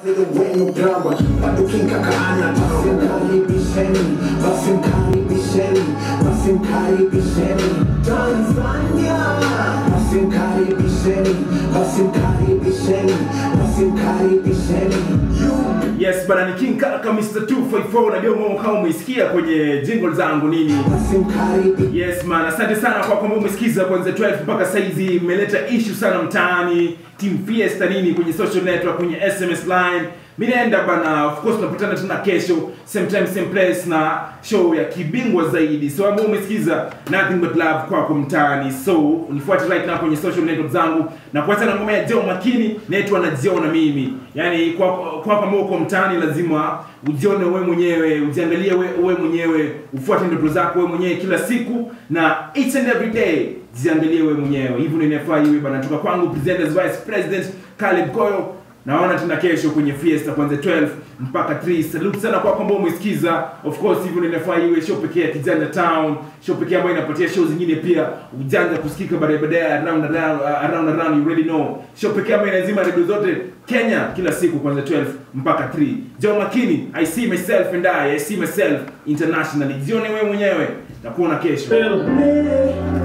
wenu drama bado kinkakaana basi mkaribisheni basi mkaribisheni basi mkaribisheni tanzania basi mkaribisheni basi mkaribisheni basi mkaribisheni you yes bana ni king kaka mr 254 najua mwa kama umeisikia kwenye jingle zangu nini basi mkaribisheni yes man asante sana kwa kwamba umesikiza kuanzia 12 mpaka saizi imeleta issue sana mtaani team fiesta nini kwenye social network kwenye sms line mi naenda bana of course tunapatana tena kesho same time same place na show ya kibingwa zaidi so ambao umesikiza nothing but love kwako mtaani so unifuate right now kwenye social network zangu na kuacha na ngoma ya jeo makini naitwa na jeo na mimi yani kwa kwa kama uko mtaani lazima ujione wewe mwenyewe ujiangalie wewe wewe mwenyewe ufuate ndoto zako wewe mwenyewe kila siku na each and every day jiangalie wewe mwenyewe hivyo ndio inafaa iwe bana toka kwangu presenters vice president Caleb Koyo naona tena kesho kwenye fiesta kuanzia 12 mpaka 3 salute sana kwa kwamba umesikiza of course hivyo ndio inafaa iwe show pekee ya kijana town show pekee ambayo inapatia show zingine pia ujanja kusikika baadaye baadaye around around around around you already know show pekee ambayo inazima redio zote Kenya kila siku kuanzia 12 mpaka 3 Joe Makini I see myself and I I see myself internationally jione wewe mwenyewe takuona kesho Hey.